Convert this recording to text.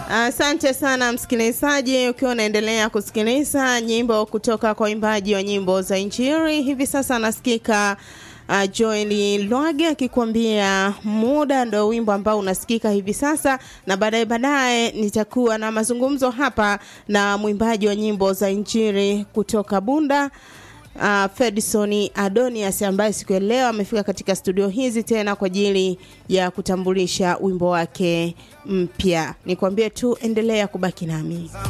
Asante sana msikilizaji, ukiwa unaendelea kusikiliza nyimbo kutoka kwa waimbaji wa nyimbo za Injili. Hivi sasa anasikika uh, Joeli Lwage akikwambia muda, ndo wimbo ambao unasikika hivi sasa, na baadaye baadaye nitakuwa na mazungumzo hapa na mwimbaji wa nyimbo za Injili kutoka Bunda uh, Fedison Adonias ambaye siku ya leo amefika katika studio hizi tena kwa ajili ya kutambulisha wimbo wake mpya. Nikwambie tu endelea kubaki nami.